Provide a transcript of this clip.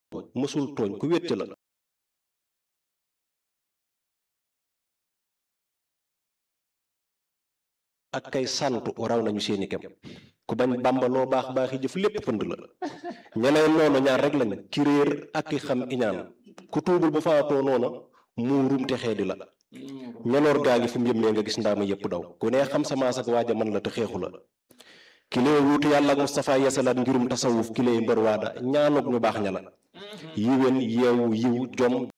mësul tooñ ku wétte la ak kay santu raw nañu seeni kem ku bañ bàmba loo baax baaxi jëf lépp pënd la ñeneen noonu ñaar rek lañ ki réer ak ki xam iñaan ku tuubul bu faatoo noona muurum te xeedi la ñoloor gaa ngi fu mu yëmmee nga gis ndaama yépp daw ku ne xam sa maas ak waaja man la te xeexu la ki lay wuutu yàlla ak Moustapha yesalaat ngirum tasawuf ki lay mbër waada ñaanuk ñu baax ña la yiwén yeewu yiw jom